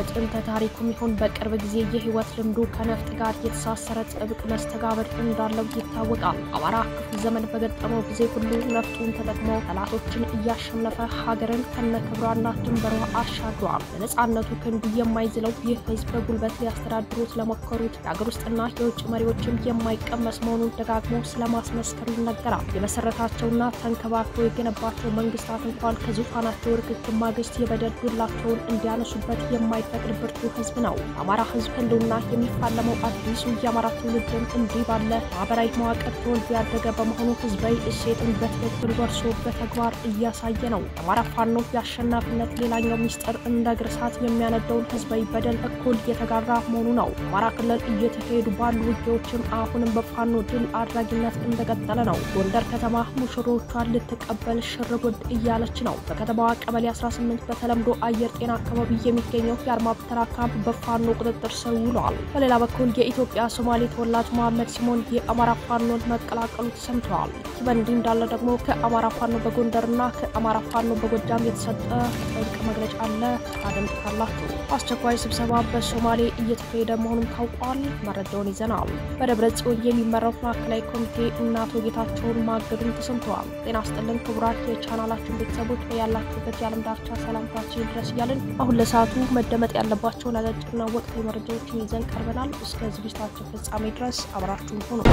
በጥንተ ታሪኩም ይሁን በቅርብ ጊዜ የህይወት ልምዱ ከነፍጥ ጋር የተሳሰረ ጥብቅ መስተጋብር እንዳለው ይታወቃል። አማራ ክፉ ዘመን በገጠመው ጊዜ ሁሉ ነፍጡን ተጠቅሞ ጠላቶችን እያሸነፈ ሀገርን ከነክብሯና ድንበሯ አሻግሯል። ለነጻነቱ ክንዱ የማይዝለው ይህ ህዝብ በጉልበት ሊያስተዳድሩት ለሞከሩት የአገር ውስጥና የውጭ መሪዎችም የማይቀመስ መሆኑን ደጋግሞ ስለማስመስከሩ ይነገራል። የመሰረታቸውና ተንከባክቦ የገነባቸው መንግስታት እንኳን ከዙፋናቸው ርክክብ ማግስት የበደል ዱላቸውን እንዲያነሱበት የማይፈቅድ ብርቱ ህዝብ ነው። የአማራ ህዝብ ህልውና የሚፋለመው አዲሱ የአማራ ትውልድም እንዲህ ባለ ማህበራዊ መዋቅር ተወልዶ ያደገ በመሆኑ ህዝባዊ እሴትን በትክክል ወርሶ በተግባር እያሳየ ነው። የአማራ ፋኖ የአሸናፊነት ሌላኛው ሚስጥር እንደ እግር እሳት የሚያነደውን ህዝባዊ በደል እኩል የተጋራ መሆኑ ነው። አማራ ክልል እየተካሄዱ ባሉ ውጊያዎችም አሁንም በፋኖ ድል አድራጊነት እንደቀጠለ ነው። ጎንደር ከተማ ሙሽሮቿን ልትቀበል ሽርጉድ እያለች ነው። በከተማዋ ቀበሌ 18 በተለምዶ አየር ጤና አካባቢ የሚገኘው የአርማ ብተና ካምፕ በፋኖ ቁጥጥር ስር ውሏል። በሌላ በኩል የኢትዮጵያ ሶማሌ ተወላጅ መሐመድ ሲሞን የአማራ ፋኖን መቀላቀሉ ተሰምተዋል። ይህ በእንዲህ እንዳለ ደግሞ ከአማራ ፋኖ በጎንደርና ከአማራ ፋኖ በጎጃም የተሰጠ ጥብቅ መግለጫ አለ። ታደምጡታላችሁ። አስቸኳይ ስብሰባ በሶማሌ እየተካሄደ መሆኑን ታውቋል። መረጃውን ይዘናል። በደብረ ጽዮን የሚመራው ማዕከላዊ ኮሚቴ እና አቶ ጌታቸውን ማገዱን ተሰምተዋል። ጤና ስጥልን ክቡራት የቻናላችን ቤተሰቦች ያላችሁበት የዓለም ዳርቻ ሰላምታችን ድረስ እያልን አሁን ለሰዓቱ መደመጥ ያለባቸውን አጫጭርና ወቅታዊ መረጃዎችን ይዘን ቀርበናል። እስከ ዝግጅታችን ፍጻሜ ድረስ አብራችሁን ሁኑ።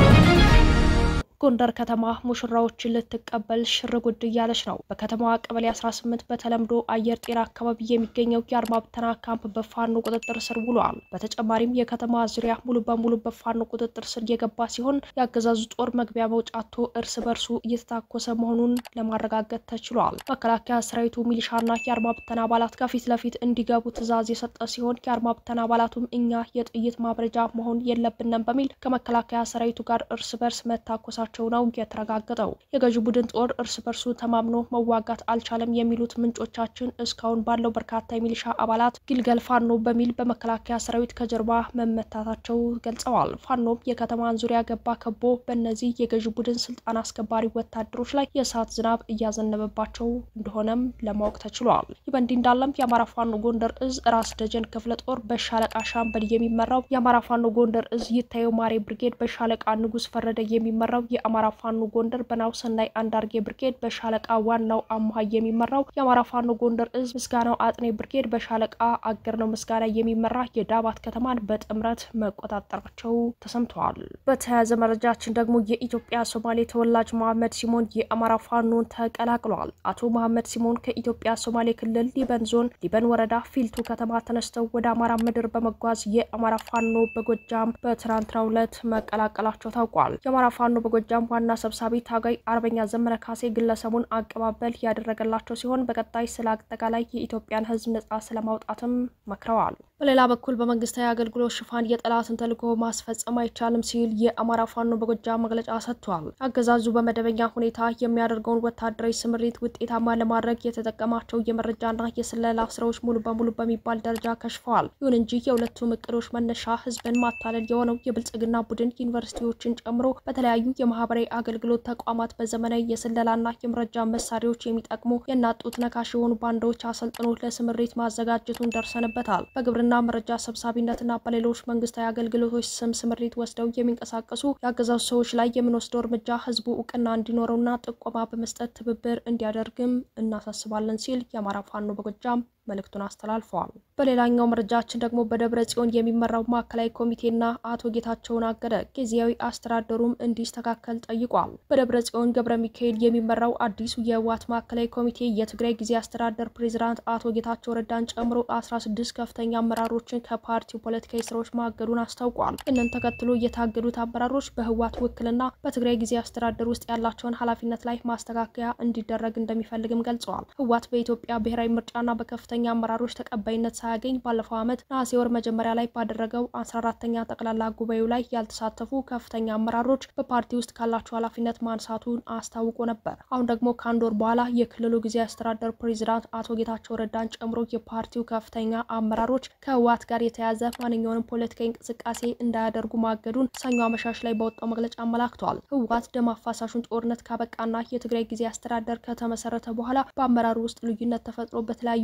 ጎንደር ከተማ ሙሽራዎችን ልትቀበል ሽር ጉድ እያለች ነው። በከተማዋ ቀበሌ 18 በተለምዶ አየር ጤና አካባቢ የሚገኘው የአድማ ብተና ካምፕ በፋኖ ቁጥጥር ስር ውሏል። በተጨማሪም የከተማ ዙሪያ ሙሉ በሙሉ በፋኖ ቁጥጥር ስር የገባ ሲሆን የአገዛዙ ጦር መግቢያ መውጫቶ እርስ በርሱ እየተታኮሰ መሆኑን ለማረጋገጥ ተችሏል። መከላከያ ሰራዊቱ ሚሊሻና የአድማ ብተና አባላት ከፊት ለፊት እንዲገቡ ትዕዛዝ የሰጠ ሲሆን የአድማ ብተና አባላቱም እኛ የጥይት ማብረጃ መሆን የለብንም በሚል ከመከላከያ ሰራዊቱ ጋር እርስ በርስ መታኮሳ ቸው ነው የተረጋገጠው። የገዢ ቡድን ጦር እርስ በርሱ ተማምኖ መዋጋት አልቻለም የሚሉት ምንጮቻችን እስካሁን ባለው በርካታ የሚሊሻ አባላት ግልገል ፋኖ በሚል በመከላከያ ሰራዊት ከጀርባ መመታታቸው ገልጸዋል። ፋኖም የከተማን ዙሪያ ገባ ከቦ በእነዚህ የገዢ ቡድን ስልጣን አስከባሪ ወታደሮች ላይ የእሳት ዝናብ እያዘነበባቸው እንደሆነም ለማወቅ ተችሏል። ይህ በእንዲህ እንዳለም የአማራ ፋኖ ጎንደር እዝ ራስ ደጀን ክፍለ ጦር በሻለቃ ሻምበል የሚመራው የአማራ ፋኖ ጎንደር እዝ ይታየው ማሬ ብርጌድ በሻለቃ ንጉስ ፈረደ የሚመራው የአማራ ፋኖ ጎንደር በናሁሰናይ አንዳርጌ ብርጌድ በሻለቃ ዋናው አምሃ የሚመራው የአማራ ፋኖ ጎንደር እዝ ምስጋናው አጥኔ ብርጌድ በሻለቃ አገር ነው ምስጋና የሚመራ የዳባት ከተማን በጥምረት መቆጣጠራቸው ተሰምተዋል። በተያያዘ መረጃችን ደግሞ የኢትዮጵያ ሶማሌ ተወላጅ መሐመድ ሲሞን የአማራ ፋኖን ተቀላቅሏል። አቶ መሐመድ ሲሞን ከኢትዮጵያ ሶማሌ ክልል ሊበን ዞን ሊበን ወረዳ ፊልቱ ከተማ ተነስተው ወደ አማራ ምድር በመጓዝ የአማራ ፋኖ በጎጃም በትናንትናው ዕለት መቀላቀላቸው ታውቋል። የአማራ ፋኖ በጎጃም ዋና ሰብሳቢ ታጋይ አርበኛ ዘመነ ካሴ ግለሰቡን አቀባበል ያደረገላቸው ሲሆን በቀጣይ ስለ አጠቃላይ የኢትዮጵያን ሕዝብ ነጻ ስለማውጣትም መክረዋል። በሌላ በኩል በመንግስታዊ አገልግሎት ሽፋን የጠላትን ተልዕኮ ማስፈጸም አይቻልም ሲል የአማራ ፋኖ በጎጃም መግለጫ ሰጥቷል። አገዛዙ በመደበኛ ሁኔታ የሚያደርገውን ወታደራዊ ስምሪት ውጤታማ ለማድረግ የተጠቀማቸው የመረጃና የስለላ ስራዎች ሙሉ በሙሉ በሚባል ደረጃ ከሽፈዋል። ይሁን እንጂ የሁለቱም እቅዶች መነሻ ህዝብን ማታለል የሆነው የብልጽግና ቡድን ዩኒቨርሲቲዎችን ጨምሮ በተለያዩ የማህበራዊ አገልግሎት ተቋማት በዘመናዊ የስለላና የመረጃ መሳሪያዎች የሚጠቅሙ የናጡት ነካሽ የሆኑ ባንዳዎች አሰልጥኖ ለስምሪት ማዘጋጀቱን ደርሰንበታል። በግብርና መረጃ ሰብሳቢነትና በሌሎች መንግስታዊ አገልግሎቶች ስም ስምሪት ወስደው የሚንቀሳቀሱ የአገዛዙ ሰዎች ላይ የምንወስደው እርምጃ ህዝቡ እውቅና እንዲኖረውና ጥቆማ በመስጠት ትብብር እንዲያደርግም እናሳስባለን ሲል የአማራ ፋኖ በጎጃም መልእክቱን አስተላልፈዋል። በሌላኛው መረጃችን ደግሞ በደብረ ጽዮን የሚመራው ማዕከላዊ ኮሚቴና አቶ ጌታቸውን አገደ ጊዜያዊ አስተዳደሩም እንዲስተካከል ጠይቋል። በደብረ ጽዮን ገብረ ሚካኤል የሚመራው አዲሱ የህወሓት ማዕከላዊ ኮሚቴ የትግራይ ጊዜ አስተዳደር ፕሬዚዳንት አቶ ጌታቸው ረዳን ጨምሮ 16 ከፍተኛ አመራሮችን ከፓርቲው ፖለቲካዊ ስራዎች ማገዱን አስታውቋል። ይህንን ተከትሎ የታገዱት አመራሮች በህወሓት ውክልና በትግራይ ጊዜ አስተዳደር ውስጥ ያላቸውን ኃላፊነት ላይ ማስተካከያ እንዲደረግ እንደሚፈልግም ገልጸዋል። ህወሓት በኢትዮጵያ ብሔራዊ ምርጫና በከፍተኛ አመራሮች ተቀባይነት ሳያገኝ ባለፈው ዓመት ነሐሴ ወር መጀመሪያ ላይ ባደረገው 14ተኛ ጠቅላላ ጉባኤው ላይ ያልተሳተፉ ከፍተኛ አመራሮች በፓርቲ ውስጥ ካላቸው ኃላፊነት ማንሳቱን አስታውቆ ነበር። አሁን ደግሞ ከአንድ ወር በኋላ የክልሉ ጊዜያዊ አስተዳደር ፕሬዚዳንት አቶ ጌታቸው ረዳን ጨምሮ የፓርቲው ከፍተኛ አመራሮች ከህወሓት ጋር የተያዘ ማንኛውንም ፖለቲካዊ እንቅስቃሴ እንዳያደርጉ ማገዱን ሰኞ አመሻሽ ላይ በወጣው መግለጫ አመላክተዋል። ህወሓት ደም አፋሳሹን ጦርነት ካበቃና የትግራይ ጊዜያዊ አስተዳደር ከተመሰረተ በኋላ በአመራሩ ውስጥ ልዩነት ተፈጥሮ በተለያዩ ጊዜያት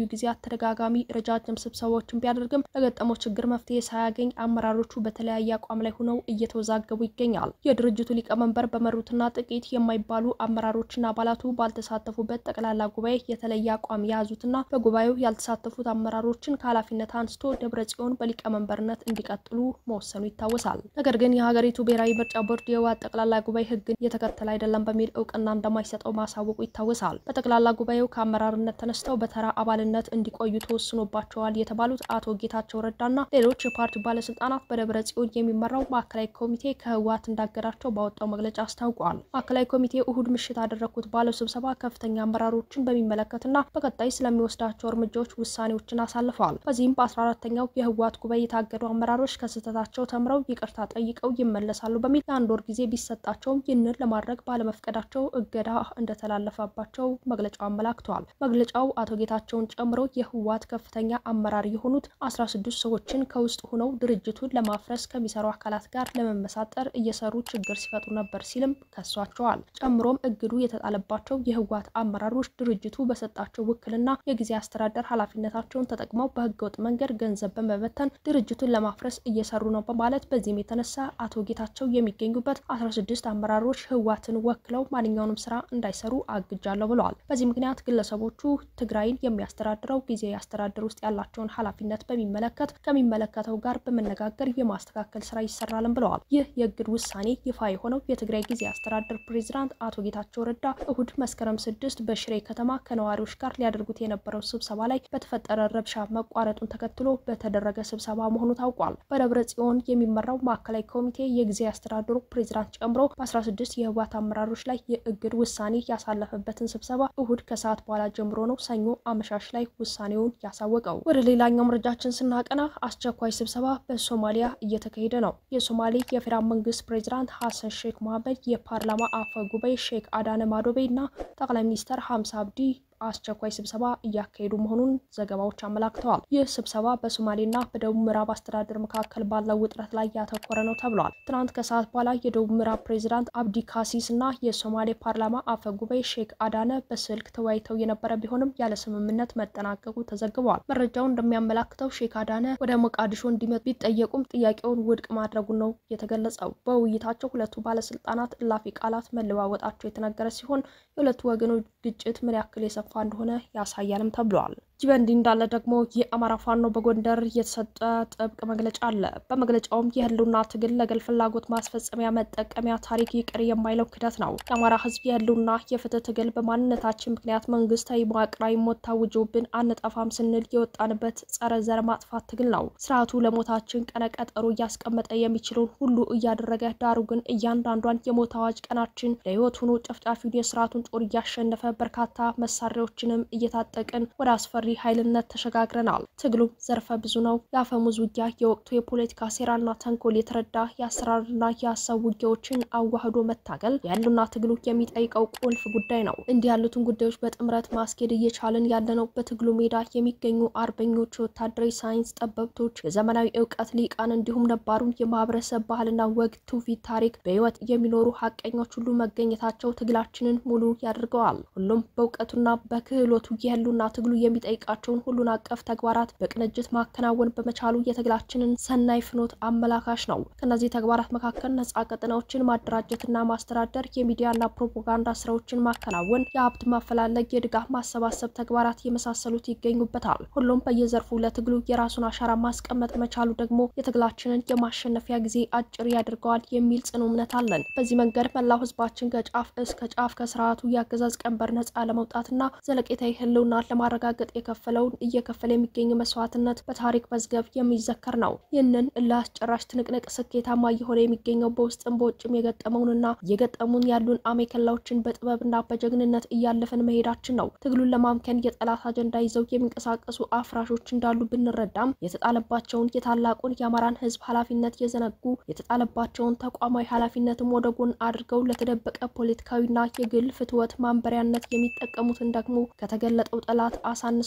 በተደጋጋሚ ረጃጅም ስብሰባዎችን ቢያደርግም ለገጠመው ችግር መፍትሄ ሳያገኝ አመራሮቹ በተለያየ አቋም ላይ ሆነው እየተወዛገቡ ይገኛል። የድርጅቱ ሊቀመንበር በመሩትና ጥቂት የማይባሉ አመራሮችና አባላቱ ባልተሳተፉበት ጠቅላላ ጉባኤ የተለየ አቋም የያዙትና በጉባኤው ያልተሳተፉት አመራሮችን ከኃላፊነት አንስቶ ደብረ ጽዮን በሊቀመንበርነት እንዲቀጥሉ መወሰኑ ይታወሳል። ነገር ግን የሀገሪቱ ብሔራዊ ምርጫ ቦርድ የህወሓት ጠቅላላ ጉባኤ ህግን የተከተለ አይደለም በሚል እውቅና እንደማይሰጠው ማሳወቁ ይታወሳል። በጠቅላላ ጉባኤው ከአመራርነት ተነስተው በተራ አባልነት እንዲቆዩ ተወስኖባቸዋል የተባሉት አቶ ጌታቸው ረዳና ሌሎች የፓርቲው ባለስልጣናት በደብረ ጽዮን የሚመራው ማዕከላዊ ኮሚቴ ከህወሓት እንዳገዳቸው ባወጣው መግለጫ አስታውቋል። ማዕከላዊ ኮሚቴ እሁድ ምሽት ያደረግኩት ባለው ስብሰባ ከፍተኛ አመራሮችን በሚመለከትና በቀጣይ ስለሚወስዳቸው እርምጃዎች ውሳኔዎችን አሳልፈዋል። በዚህም በአስራ አራተኛው የህወሓት ጉባኤ የታገዱ አመራሮች ከስህተታቸው ተምረው ይቅርታ ጠይቀው ይመለሳሉ በሚል የአንድ ወር ጊዜ ቢሰጣቸውም ይህንን ለማድረግ ባለመፍቀዳቸው እገዳ እንደተላለፈባቸው መግለጫው አመላክተዋል። መግለጫው አቶ ጌታቸውን ጨምሮ የህወሓት ከፍተኛ አመራር የሆኑት አስራ ስድስት ሰዎችን ከውስጥ ሆነው ድርጅቱን ለማፍረስ ከሚሰሩ አካላት ጋር ለመመሳጠር እየሰሩ ችግር ሲፈጥሩ ነበር ሲልም ከሷቸዋል። ጨምሮም እግዱ የተጣለባቸው የህወሓት አመራሮች ድርጅቱ በሰጣቸው ውክልና የጊዜ አስተዳደር ኃላፊነታቸውን ተጠቅመው በህገወጥ መንገድ ገንዘብ በመበተን ድርጅቱን ለማፍረስ እየሰሩ ነው በማለት በዚህም የተነሳ አቶ ጌታቸው የሚገኙበት አስራ ስድስት አመራሮች ህወሓትን ወክለው ማንኛውንም ስራ እንዳይሰሩ አግጃለሁ ብለዋል። በዚህ ምክንያት ግለሰቦቹ ትግራይን የሚያስተዳድረው ጊዜያዊ አስተዳደር ውስጥ ያላቸውን ኃላፊነት በሚመለከት ከሚመለከተው ጋር በመነጋገር የማስተካከል ስራ ይሰራልን ብለዋል። ይህ የእግድ ውሳኔ ይፋ የሆነው የትግራይ ጊዜያዊ አስተዳደር ፕሬዚዳንት አቶ ጌታቸው ረዳ እሁድ መስከረም ስድስት በሽሬ ከተማ ከነዋሪዎች ጋር ሊያደርጉት የነበረው ስብሰባ ላይ በተፈጠረ ረብሻ መቋረጡን ተከትሎ በተደረገ ስብሰባ መሆኑ ታውቋል። በደብረ ጽዮን የሚመራው ማዕከላዊ ኮሚቴ የጊዜያዊ አስተዳደሩ ፕሬዚዳንት ጨምሮ በ16 የህወሓት አመራሮች ላይ የእግድ ውሳኔ ያሳለፈበትን ስብሰባ እሁድ ከሰዓት በኋላ ጀምሮ ነው ሰኞ አመሻሽ ላይ ውሳኔውን ያሳወቀው። ወደ ሌላኛው መረጃችን ስናቀና አስቸኳይ ስብሰባ በሶማሊያ እየተካሄደ ነው። የሶማሌ የፌዴራል መንግስት ፕሬዚዳንት ሀሰን ሼክ መሐመድ፣ የፓርላማ አፈ ጉባኤ ሼክ አዳነ ማዶቤ እና ጠቅላይ ሚኒስተር ሀምሳ አብዲ አስቸኳይ ስብሰባ እያካሄዱ መሆኑን ዘገባዎች አመላክተዋል። ይህ ስብሰባ በሶማሌና በደቡብ ምዕራብ አስተዳደር መካከል ባለው ውጥረት ላይ ያተኮረ ነው ተብሏል። ትናንት ከሰዓት በኋላ የደቡብ ምዕራብ ፕሬዚዳንት አብዲ ካሲስ እና የሶማሌ ፓርላማ አፈ ጉባኤ ሼክ አዳነ በስልክ ተወያይተው የነበረ ቢሆንም ያለ ስምምነት መጠናቀቁ ተዘግበዋል። መረጃው እንደሚያመላክተው ሼክ አዳነ ወደ ሞቃዲሾ እንዲመጡ ቢጠየቁም ጥያቄውን ውድቅ ማድረጉን ነው የተገለጸው። በውይይታቸው ሁለቱ ባለስልጣናት እላፊ ቃላት መለዋወጣቸው የተነገረ ሲሆን የሁለቱ ወገኖች ግጭት ምን ያክል የሰፋ እንደሆነ ያሳያልም ተብሏል። ይህ በእንዲህ እንዳለ ደግሞ የአማራ ፋኖ በጎንደር የተሰጠ ጥብቅ መግለጫ አለ። በመግለጫውም የህልውና ትግል ለግል ፍላጎት ማስፈጸሚያ መጠቀሚያ ታሪክ ይቅር የማይለው ክደት ነው። የአማራ ህዝብ የህልውና የፍትህ ትግል በማንነታችን ምክንያት መንግስታዊ መዋቅራዊ ሞት ታውጆብን አንጠፋም ስንል የወጣንበት ጸረ ዘር ማጥፋት ትግል ነው። ስርዓቱ ለሞታችን ቀነ ቀጠሮ እያስቀመጠ የሚችለውን ሁሉ እያደረገ ዳሩ ግን እያንዳንዷን የሞት አዋጅ ቀናችን ለህይወት ሆኖ ጨፍጫፊውን የስርዓቱን ጦር እያሸነፈ በርካታ መሳሪያዎችንም እየታጠቅን ወደ አስፈሪ ኃይልነት ተሸጋግረናል። ትግሉም ዘርፈ ብዙ ነው። የአፈሙዝ ውጊያ የወቅቱ የፖለቲካ ሴራና ተንኮል የተረዳ የአሰራርና የሀሳብ ውጊያዎችን አዋህዶ መታገል የህልውና ትግሉ የሚጠይቀው ቁልፍ ጉዳይ ነው። እንዲህ ያሉትን ጉዳዮች በጥምረት ማስኬድ እየቻልን ያለነው በትግሉ ሜዳ የሚገኙ አርበኞች፣ ወታደራዊ ሳይንስ ጠበብቶች፣ የዘመናዊ እውቀት ሊቃን እንዲሁም ነባሩን የማህበረሰብ ባህልና ወግ ትውፊት ታሪክ በህይወት የሚኖሩ ሀቀኞች ሁሉ መገኘታቸው ትግላችንን ሙሉ ያደርገዋል። ሁሉም በእውቀቱና በክህሎቱ የህልውና ትግሉ የሚጠይቃቸውን ሁሉን አቀፍ ተግባራት በቅንጅት ማከናወን በመቻሉ የትግላችንን ሰናይ ፍኖት አመላካሽ ነው። ከእነዚህ ተግባራት መካከል ነጻ ቀጠናዎችን ማደራጀትና ማስተዳደር፣ የሚዲያና ፕሮፓጋንዳ ስራዎችን ማከናወን፣ የሀብት ማፈላለግ፣ የድጋፍ ማሰባሰብ ተግባራት የመሳሰሉት ይገኙበታል። ሁሉም በየዘርፉ ለትግሉ የራሱን አሻራ ማስቀመጥ መቻሉ ደግሞ የትግላችንን የማሸነፊያ ጊዜ አጭር ያደርገዋል የሚል ጽኑ እምነት አለን። በዚህ መንገድ መላው ህዝባችን ከጫፍ እስከ ጫፍ ከስርዓቱ የአገዛዝ ቀንበር ነጻ ለመውጣትና ዘለቄታዊ ህልውና ለማረጋገጥ የከፈለውን እየከፈለ የሚገኝ መስዋዕትነት በታሪክ መዝገብ የሚዘከር ነው። ይህንን እልህ አስጨራሽ ትንቅንቅ ስኬታማ እየሆነ የሚገኘው በውስጥም በውጭም የገጠመውንና እየገጠሙን ያሉን አሜከላዎችን በጥበብና በጀግንነት እያለፈን መሄዳችን ነው። ትግሉን ለማምከን የጠላት አጀንዳ ይዘው የሚንቀሳቀሱ አፍራሾች እንዳሉ ብንረዳም የተጣለባቸውን የታላቁን የአማራን ህዝብ ኃላፊነት የዘነጉ የተጣለባቸውን ተቋማዊ ኃላፊነትም ወደ ጎን አድርገው ለተደበቀ ፖለቲካዊና የግል ፍትወት ማንበሪያነት የሚጠቀሙትን ደግሞ ከተገለጠው ጠላት አሳንሰው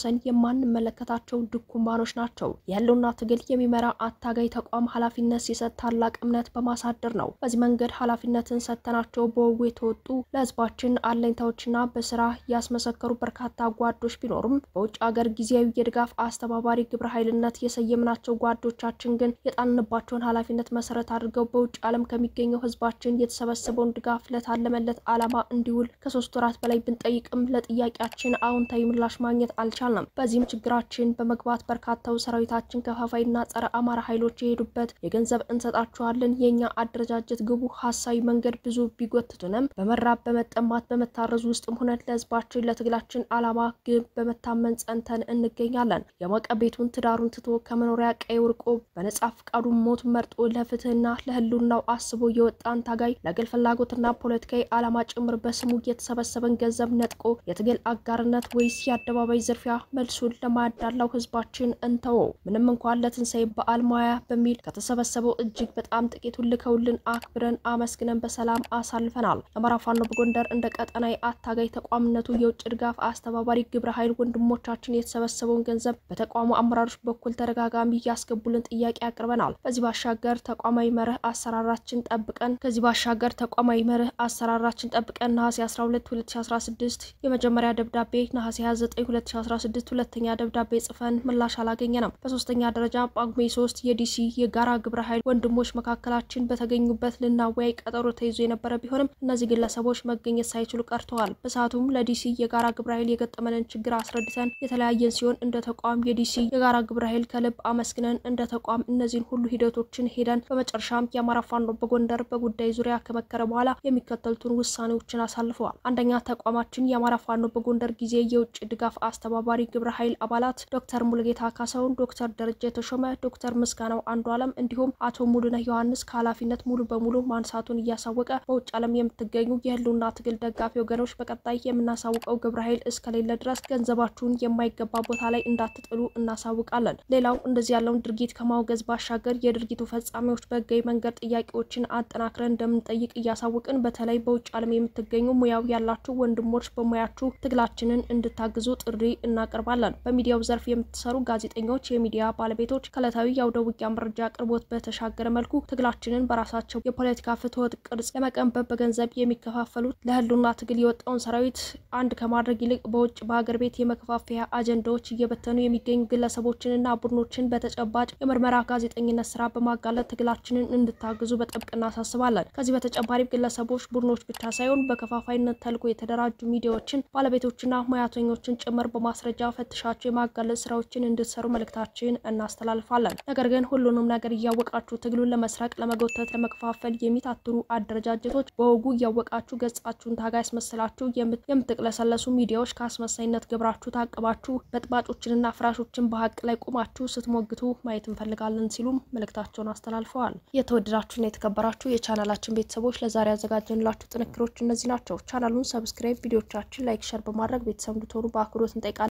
ወሰን የማንመለከታቸው ድኩማኖች ናቸው። የህልውና ትግል የሚመራ አታጋይ ተቋም ኃላፊነት ሲሰጥ ታላቅ እምነት በማሳደር ነው። በዚህ መንገድ ኃላፊነትን ሰጥተናቸው በወጉ የተወጡ ለህዝባችን አለኝታዎችና በስራ ያስመሰከሩ በርካታ ጓዶች ቢኖሩም በውጭ ሀገር ጊዜያዊ የድጋፍ አስተባባሪ ግብረ ኃይልነት የሰየምናቸው ጓዶቻችን ግን የጣልንባቸውን ኃላፊነት መሰረት አድርገው በውጭ ዓለም ከሚገኘው ህዝባችን የተሰበሰበውን ድጋፍ ለታለመለት ዓላማ እንዲውል ከሶስት ወራት በላይ ብንጠይቅም ለጥያቄያችን አዎንታዊ ምላሽ ማግኘት አልቻልንም። በዚህም ችግራችን በመግባት በርካታው ሰራዊታችን ከፋፋይና ጸረ አማራ ኃይሎች የሄዱበት የገንዘብ እንሰጣችኋለን የእኛ አደረጃጀት ግቡ ሀሳዊ መንገድ ብዙ ቢጎትቱንም በመራብ በመጠማት በመታረዙ ውስጥም ሆነ ለህዝባችን ለትግላችን ዓላማ ግብ በመታመን ጸንተን እንገኛለን። የሞቀ ቤቱን ትዳሩን ትቶ ከመኖሪያ ቀይ ወርቆ በነጻ ፍቃዱ ሞት መርጦ ለፍትህና ለህልውናው አስቦ የወጣን ታጋይ ለግል ፍላጎትና ፖለቲካዊ ዓላማ ጭምር በስሙ የተሰበሰበን ገንዘብ ነጥቆ የትግል አጋርነት ወይስ የአደባባይ ዝርፊያ? መልሱን ለማያዳላው ህዝባችን እንተወው። ምንም እንኳን ለትንሳኤ በዓል ማያ በሚል ከተሰበሰበው እጅግ በጣም ጥቂቱን ልከውልን አክብረን አመስግነን በሰላም አሳልፈናል። የአማራ ፋኖ በጎንደር እንደ ቀጠናዊ አታጋይ ተቋምነቱ የውጭ ድጋፍ አስተባባሪ ግብረ ኃይል ወንድሞቻችን የተሰበሰበውን ገንዘብ በተቋሙ አመራሮች በኩል ተደጋጋሚ እያስገቡልን ጥያቄ አቅርበናል። ከዚህ ባሻገር ተቋማዊ መርህ አሰራራችን ጠብቀን ከዚህ ባሻገር ተቋማዊ መርህ አሰራራችን ጠብቀን ነሐሴ 12 2016 የመጀመሪያ ደብዳቤ ነሐሴ 29 2016 ሁለተኛ ደብዳቤ ጽፈን ምላሽ አላገኘንም። በሶስተኛ ደረጃ ጳጉሜ 3 የዲሲ የጋራ ግብረ ኃይል ወንድሞች መካከላችን በተገኙበት ልናወያይ ቀጠሮ ተይዞ የነበረ ቢሆንም እነዚህ ግለሰቦች መገኘት ሳይችሉ ቀርተዋል። በሰዓቱም ለዲሲ የጋራ ግብረ ኃይል የገጠመንን ችግር አስረድተን የተለያየን ሲሆን እንደ ተቋም የዲሲ የጋራ ግብረ ኃይል ከልብ አመስግነን እንደ ተቋም እነዚህን ሁሉ ሂደቶችን ሄደን በመጨረሻም የአማራ ፋኖ በጎንደር በጉዳይ ዙሪያ ከመከረ በኋላ የሚከተሉትን ውሳኔዎችን አሳልፈዋል። አንደኛ ተቋማችን የአማራ ፋኖ በጎንደር ጊዜ የውጭ ድጋፍ አስተባባሪ ግብረ ኃይል አባላት ዶክተር ሙሉጌታ ካሳውን፣ ዶክተር ደረጀ ተሾመ፣ ዶክተር ምስጋናው አንዱ አለም እንዲሁም አቶ ሙሉነህ ዮሐንስ ከኃላፊነት ሙሉ በሙሉ ማንሳቱን እያሳወቀ በውጭ ዓለም የምትገኙ የህልውና ትግል ደጋፊ ወገኖች በቀጣይ የምናሳውቀው ግብረ ኃይል እስከሌለ ድረስ ገንዘባችሁን የማይገባ ቦታ ላይ እንዳትጥሉ እናሳውቃለን። ሌላው እንደዚህ ያለውን ድርጊት ከማውገዝ ባሻገር የድርጊቱ ፈጻሚዎች በህጋዊ መንገድ ጥያቄዎችን አጠናክረን እንደምንጠይቅ እያሳወቅን በተለይ በውጭ ዓለም የምትገኙ ሙያው ያላችሁ ወንድሞች በሙያችሁ ትግላችንን እንድታግዙ ጥሪ እናቀርባለን። በሚዲያው ዘርፍ የምትሰሩ ጋዜጠኞች፣ የሚዲያ ባለቤቶች ከዕለታዊ የአውደ ውጊያ መረጃ አቅርቦት በተሻገረ መልኩ ትግላችንን በራሳቸው የፖለቲካ ፍትወት ቅርጽ ለመቀንበብ በገንዘብ የሚከፋፈሉት ለህልውና ትግል የወጣውን ሰራዊት አንድ ከማድረግ ይልቅ በውጭ በሀገር ቤት የመከፋፈያ አጀንዳዎች እየበተኑ የሚገኙ ግለሰቦችንና ቡድኖችን በተጨባጭ የምርመራ ጋዜጠኝነት ስራ በማጋለጥ ትግላችንን እንድታግዙ በጥብቅ እናሳስባለን። ከዚህ በተጨማሪም ግለሰቦች፣ ቡድኖች ብቻ ሳይሆን በከፋፋይነት ተልዕኮ የተደራጁ ሚዲያዎችን ባለቤቶችና ሙያተኞችን ጭምር በማስረጃ ፈትሻቸው የማጋለጥ ስራዎችን እንድትሰሩ መልእክታችን እናስተላልፋለን። ነገር ግን ሁሉንም ነገር እያወቃችሁ ትግሉን ለመስረቅ፣ ለመጎተት፣ ለመከፋፈል የሚታትሩ አደረጃጀቶች በወጉ እያወቃችሁ ገጻችሁን ታጋይ ያስመስላችሁ የምትቅለሰለሱ ሚዲያዎች ከአስመሳይነት ግብራችሁ ታቅባችሁ በጥባጮችንና ፍራሾችን በሀቅ ላይ ቁማችሁ ስትሞግቱ ማየት እንፈልጋለን ሲሉም መልእክታቸውን አስተላልፈዋል። የተወደዳችሁና የተከበራችሁ የቻናላችን ቤተሰቦች ለዛሬ ያዘጋጀንላችሁ ጥንክሮች እነዚህ ናቸው። ቻናሉን ሰብስክራይብ፣ ቪዲዮቻችን ላይክ፣ ሸር በማድረግ ቤተሰብ እንድትሆኑ በአክብሮት እንጠይቃለን።